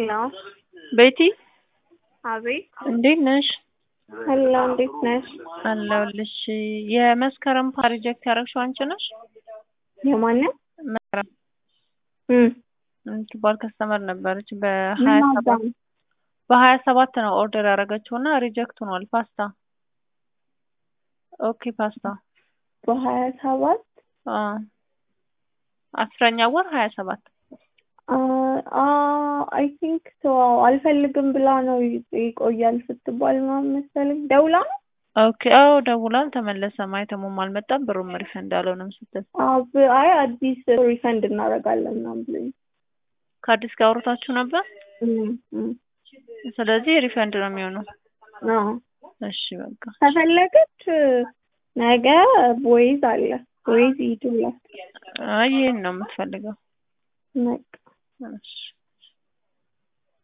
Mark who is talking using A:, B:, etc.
A: ሄሎ
B: ቤቲ
A: አቤት
B: እንዴት ነሽ?
A: ሄሎ እንዴት ነሽ?
B: አለሁልሽ። የመስከረም ፕሮጀክት ያደረግሽው አንቺ ነሽ?
A: የማንን
B: መስከረም
A: እም
B: የምትባል ከስተመር ነበረች። በሀያ
A: ምን
B: ሰባት
A: አዳም
B: በሀያ ሰባት ነው ኦርደር ያደረገችው እና ሪጀክት ሆኗል። ፓስታ ኦኬ ፓስታ
A: በሀያ ሰባት
B: አዎ አስረኛ ወር ሀያ ሰባት
A: አይ ቲንክ ሶ አልፈልግም ብላ ነው ይቆያል ስትባል ምናምን መሰለኝ ደውላ ነው
B: ኦኬ አዎ ደውላ አልተመለሰም። አይተሙም አልመጣም ብሩም ሪፈንድ አልሆነም ስትል
A: አብ አይ አዲስ ሪፈንድ እናደርጋለን ምናምን ብሎኝ
B: ከአዲስ ጋር አውርታችሁ ነበር።
A: እም እም
B: ስለዚህ ሪፈንድ ነው የሚሆነው።
A: አዎ
B: እሺ በቃ
A: ከፈለገች ነገ ቦይዝ አለ ቦይዝ ይዱላት
B: አይ ይሄን ነው የምትፈልገው።
A: በቃ
B: እሺ